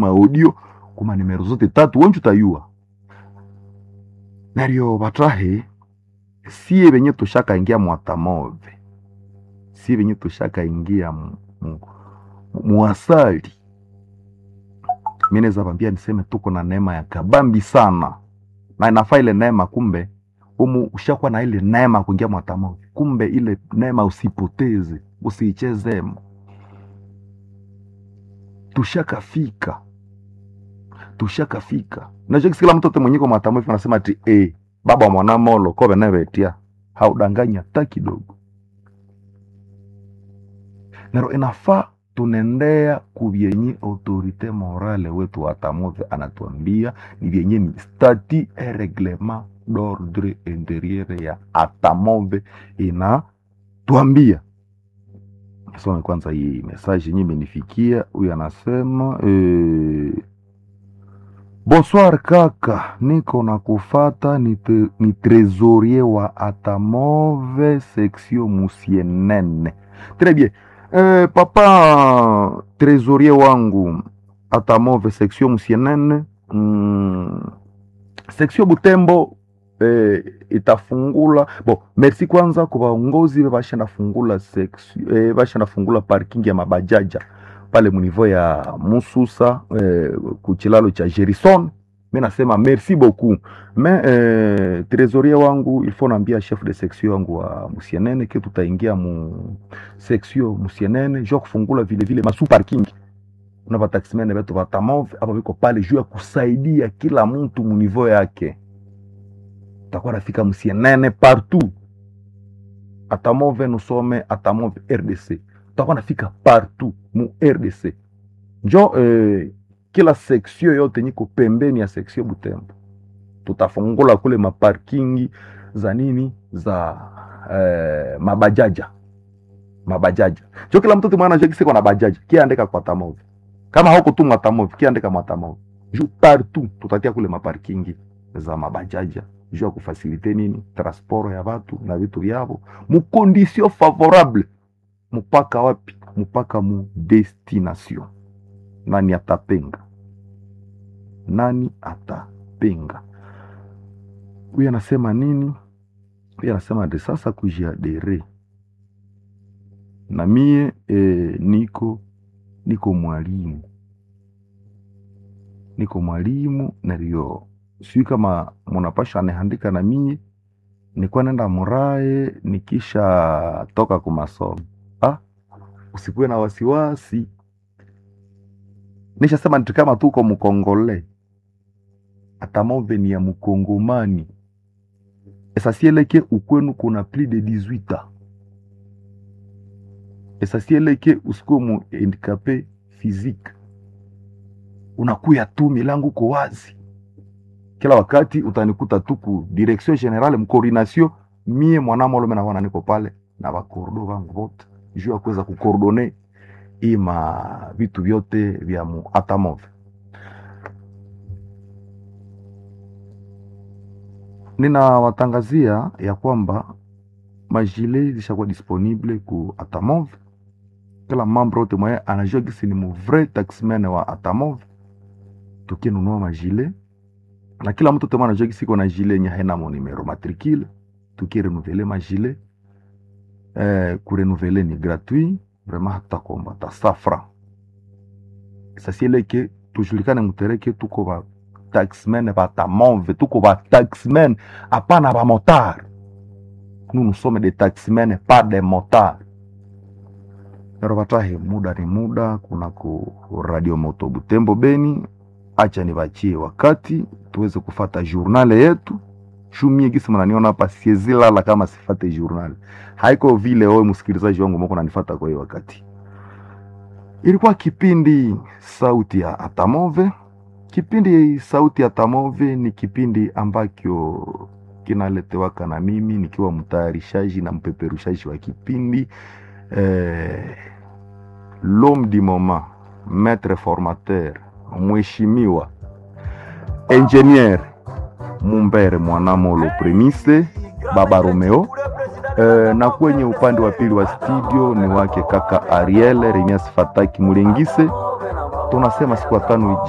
kutuma audio kuma nimero zote tatu wenju tayua naryo batrahe sie benye tushaka ingia mwatamove sie benye tushaka ingia mu, mu, muasali mi naweza bambia niseme tuko na neema ya kabambi sana na inafaa ile neema kumbe umu ushakuwa na ile neema kuingia mwatamove kumbe ile neema usipoteze usiichezemo tushakafika tushakafika najua kisikila mtote mwenyeko matamoifu anasema ati e, baba mwana molo kobe nevetia haudanganya hata kidogo naro inafaa tunaendea kuvyenye autorite morale wetu watamove anatuambia ni vyenye ni stati e reglement d'ordre interieur ya atamove inatuambia some kwanza hii message yenye imenifikia huyu anasema eh, bonsoir kaka niko na kufata ni, te, ni trésorier wa atamove section musienene très bien eh, papa trésorier wangu atamove section musienene mm, section butembo eh, itafungula bo merci kwanza kwa vaongozi vashanafungula section eh, vashanafungula parking ya mabajaja pale munivo ya mususa eh, kuchilalo cha jerison mi nasema merci beaucoup me eh, trésorier wangu ilfo naambia chef de section wangu wa musienene ke tutaingia mu section musienene jo kufungula vile vile masu parking na vataximene vetu vatamove apa viko pale juu ya kusaidia kila mtu munivo yake takuwa nafika musienene partout atamove nusome atamove rdc tutakuwa nafika partout mu rdc njo eh, kila seksio yote niko pembeni ya seksio butembo tutafungula kule maparkingi za nini za eh, mabajaja mabajaja njo kila mtoto mwana najua kisiko na bajaja kiandika kwa tamove kama hauko tu mwatamove kiandika mwatamove juu partout tutatia kule maparkingi za mabajaja juu ya kufasilite nini transport ya watu na vitu vyavo mukondisio favorable mpaka wapi mpaka mu destination nani atapenga nani atapenga huyu anasema nini huyu anasema de sasa kujiadere na mie e, niko niko mwalimu niko mwalimu nalio sijui kama munapasha anahandika na mie nikuwa nenda murae nikisha toka kumasomo ah, usikuwe na wasiwasi nishasema nti kama tuko mkongole atamove ni ya mkongomani esasieleke ukwenu kuna plus de 18 ans esasieleke usikuwe mu handicapé physique unakuya tu milango uko wazi kila wakati utanikuta tu ku direction generale mcoordination mie mwanamolome nawana niko pale na bakordo vangu vote juu ya kuweza kukordone ima vitu vyote vya mu atamove ninawatangazia ya kwamba majile zishakuwa disponible ku atamove kila mambo yote mwaye anajua gisi ni muvrai taxman wa atamove tukinunua majile na kila mtu tema anajua gisi iko na jile yenye haina mo numero matricule tukirenuvele majile eh, kurenuvele ni gratuit vraiment hatutakomba ta safra sasieleke tujulikane mutereke tuko ba taxmen batamove tuko ba taxmen hapana bamotar nous nous sommes des taxmen pas des motards nero batahe muda ni muda kuna ku radio moto butembo beni acha nibachie wakati tuweze kufata journale yetu shumie gisi mnaniona hapa siezilala kama sifate journal haiko vile wewe msikilizaji wangu moko nanifata kwa hiyo wakati ilikuwa kipindi sauti ya atamove kipindi sauti ya tamove ni kipindi ambacho kinaletewaka na mimi nikiwa mtayarishaji na mpeperushaji wa kipindi eh, l'homme du moment maître formateur mheshimiwa engineer mumbere mwanamolo premise baba romeo e, na kwenye upande wa pili wa studio ni wake kaka ariel renias fataki mulengise tunasema siku ya tano